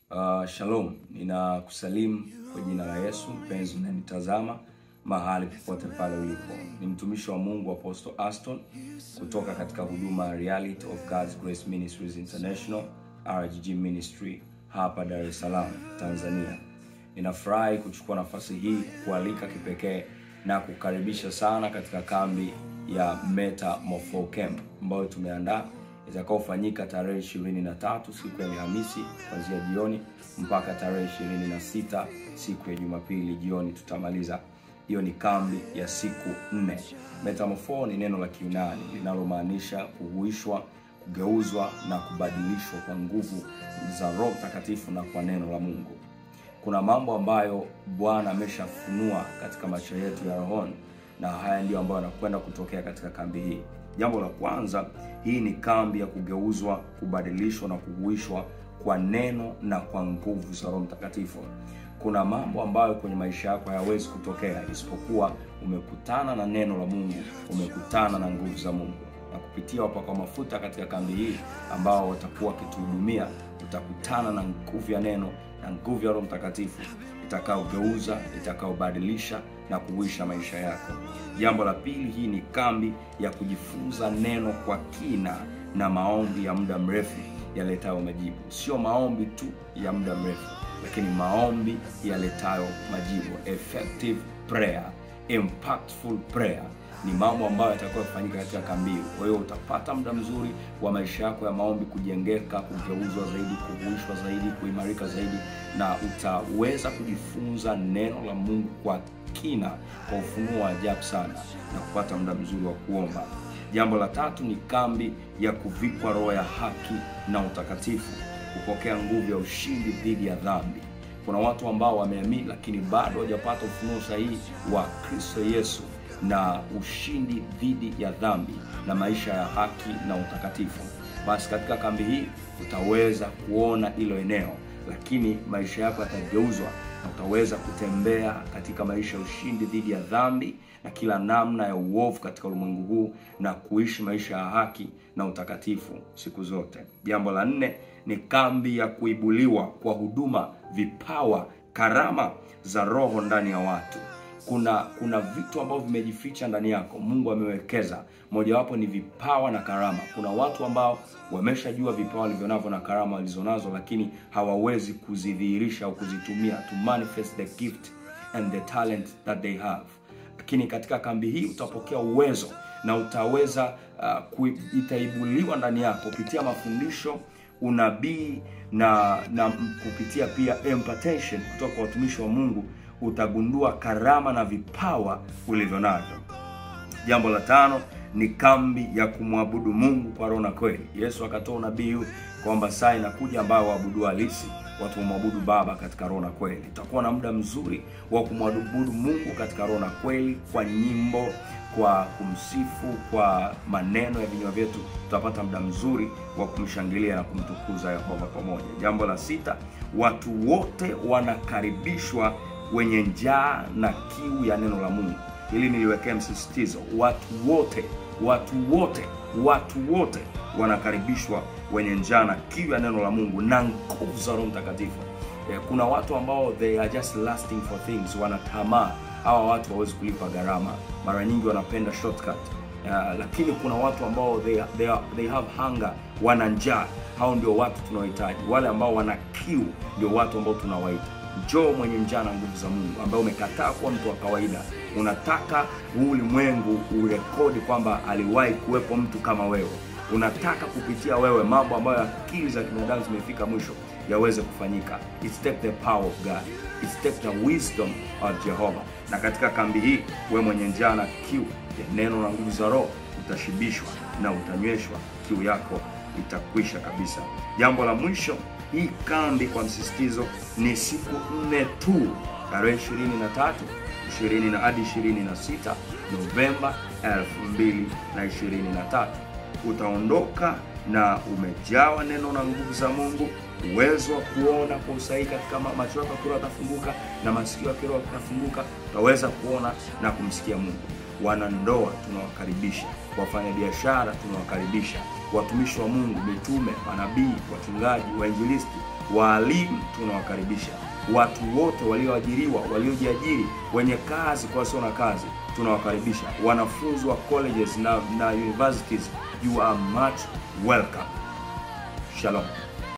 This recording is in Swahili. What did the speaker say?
Uh, shalom, ninakusalimu kwa jina la Yesu. Mpenzi unanitazama mahali popote pale ulipo, ni mtumishi wa Mungu Apostle Aston kutoka katika huduma ya Reality of God's Grace Ministries International RGG Ministry hapa Dar es Salaam, Tanzania. Ninafurahi kuchukua nafasi hii kualika kipekee na kukaribisha sana katika kambi ya Metamorpho Camp ambayo tumeandaa itakaofanyika tarehe ishirini na tatu siku ya Alhamisi kuanzia jioni mpaka tarehe ishirini na sita siku ya Jumapili jioni tutamaliza. Hiyo ni kambi ya siku nne. Metamorpho ni neno la Kiunani linalomaanisha kuhuishwa, kugeuzwa na kubadilishwa kwa nguvu za Roho Mtakatifu na kwa neno la Mungu. Kuna mambo ambayo Bwana ameshafunua katika maisha yetu ya rohoni na haya ndiyo ambayo yanakwenda kutokea katika kambi hii. Jambo la kwanza, hii ni kambi ya kugeuzwa, kubadilishwa na kuhuishwa kwa neno na kwa nguvu za Roho Mtakatifu. Kuna mambo ambayo kwenye maisha yako hayawezi kutokea isipokuwa umekutana na neno la Mungu, umekutana na nguvu za Mungu. Na kupitia wapakwa mafuta katika kambi hii ambao watakuwa wakituhudumia, utakutana na nguvu ya neno na nguvu ya Roho Mtakatifu itakaogeuza, itakaobadilisha na kuhuisha maisha yako. Jambo la pili, hii ni kambi ya kujifunza neno kwa kina na maombi ya muda mrefu yaletayo majibu. Sio maombi tu ya muda mrefu, lakini maombi yaletayo majibu, effective prayer, impactful prayer ni mambo ambayo yatakuwa kufanyika katika kambi hii. Kwa hiyo utapata muda mzuri wa maisha yako ya maombi kujengeka, kugeuzwa zaidi, kuhuishwa zaidi, kuimarika zaidi, na utaweza kujifunza neno la Mungu kwa kina, kwa ufunuo wa ajabu sana, na kupata muda mzuri wa kuomba. Jambo la tatu ni kambi ya kuvikwa roho ya haki na utakatifu, kupokea nguvu ya ushindi dhidi ya dhambi. Kuna watu ambao wameamini lakini bado hawajapata ufunuo sahihi wa Kristo Yesu na ushindi dhidi ya dhambi na maisha ya haki na utakatifu. Basi katika kambi hii utaweza kuona hilo eneo, lakini maisha yako yatageuzwa na utaweza kutembea katika maisha ya ushindi dhidi ya dhambi na kila namna ya uovu katika ulimwengu huu na kuishi maisha ya haki na utakatifu siku zote. Jambo la nne ni kambi ya kuibuliwa kwa huduma, vipawa, karama za Roho ndani ya watu kuna kuna vitu ambavyo vimejificha ndani yako, Mungu amewekeza. Mojawapo ni vipawa na karama. Kuna watu ambao wameshajua vipawa walivyonavyo na karama walizonazo, lakini hawawezi kuzidhihirisha au kuzitumia to manifest the gift and the talent that they have. Lakini katika kambi hii utapokea uwezo na utaweza uh, itaibuliwa ndani yako kupitia mafundisho, unabii na na kupitia pia impartation kutoka kwa watumishi wa Mungu utagundua karama na vipawa ulivyo navyo. Jambo la tano ni kambi ya kumwabudu Mungu kwa roho na kweli. Yesu akatoa unabii kwamba saa inakuja ambayo waabudu halisi watu wamwabudu Baba katika roho na kweli. Utakuwa na muda mzuri wa kumwabudu Mungu katika roho na kweli, kwa nyimbo, kwa kumsifu, kwa maneno ya vinywa vyetu. Tutapata muda mzuri wa kumshangilia na kumtukuza Yehova pamoja. Jambo la sita, watu wote wanakaribishwa wenye njaa na kiu ya neno la Mungu. Hili niliwekea msisitizo, watu wote, watu wote, watu wote wanakaribishwa wenye njaa na kiu ya neno la Mungu na nguvu za Roho Mtakatifu. Kuna watu ambao they are just lasting for things, wanatamaa. Hawa watu hawawezi kulipa gharama, mara nyingi wanapenda shortcut. Uh, lakini kuna watu ambao they, they, are, they have hunger, wana njaa. Hao ndio watu tunaohitaji. Wale ambao wana kiu ndio watu ambao tunawaita Njoo mwenye njaa na nguvu za Mungu, ambaye umekataa kuwa mtu wa kawaida. Unataka huu ulimwengu urekodi kwamba aliwahi kuwepo mtu kama wewe. Unataka kupitia wewe mambo ambayo akili za kibinadamu zimefika mwisho yaweze kufanyika. It's take the power of God. It's take the wisdom of Jehovah. Na katika kambi hii, wewe mwenye njaa na kiu ya neno na nguvu za Roho utashibishwa na utanyweshwa, kiu yako itakwisha kabisa. Jambo la mwisho hii kambi kwa msisitizo ni siku nne tu, tarehe 23, 20 na hadi 26 Novemba 2023. Utaondoka na umejawa neno na nguvu za Mungu, uwezo wa kuona kwa usahihi katika macho yako kiroho yatafunguka na masikio ya kiroho yatafunguka, utaweza kuona na kumsikia Mungu. Wanandoa tunawakaribisha wafanyabiashara tunawakaribisha, watumishi wa Mungu, mitume, manabii, wachungaji, wainjilisti, waalimu tunawakaribisha, watu wote walioajiriwa, waliojiajiri, wenye kazi kwa wasio na kazi tunawakaribisha, wanafunzi wa colleges na, na universities, you are much welcome. Shalom.